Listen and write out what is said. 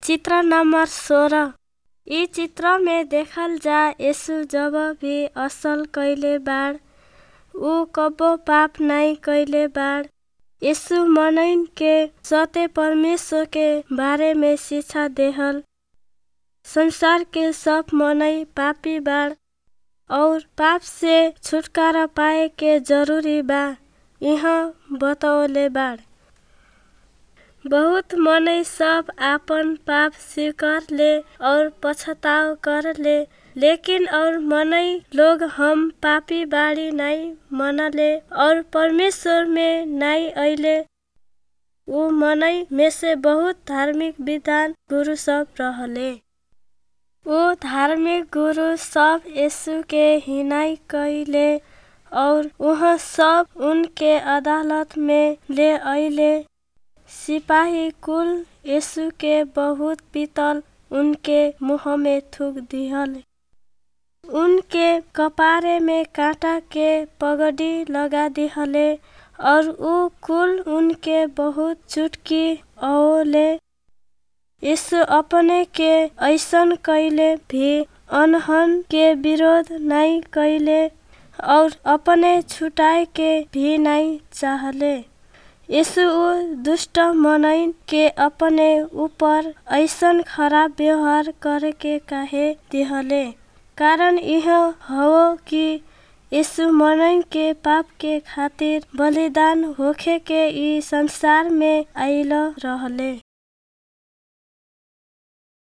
चित्र नंबर सोलह इ चित्र में देखल जा यीशु जब भी असल कइले बाड़ उ कब्बो पाप नाहीं कइले बाड़ यीशु मनइन के सत्य परमेश्वर के बारे में शिक्षा देहल संसार के सब मनई पापी बाड़ और पाप से छुटकारा पाए के जरूरी बा इहाँ बतवले बाड़ बहुत मनई सब आपन पाप स्वीकार ले और पछताव कर ले लेकिन और मनई लोग हम पापी बाड़ी नाहीं मनले और परमेश्वर में नाहीं अइले उ मनई में से बहुत धार्मिक विद्वान गुरु सब रहले उ धार्मिक गुरु सब यीशु के हिनाई कइले और उहाँ सब उनके अदालत में ले अइले सिपाही कुल यीशु के बहुत पीतल उनके मुँह में थूक दिहल उनके कपारे में कांटा के पगड़ी लगा दिहले और उ कुल उनके बहुत चुटकी औले यीशु अपने के ऐसन कइले भी अनहन के विरोध नाहीं कइले और अपने छुटाए के भी नाहीं चाहले यीशु उ दुष्ट मनइन के अपने ऊपर ऐसन खराब व्यवहार करे के काहे दिहले कारण इह हव कि यीशु मनइन के पाप के खातिर बलिदान होखे के इ संसार में आइल रहले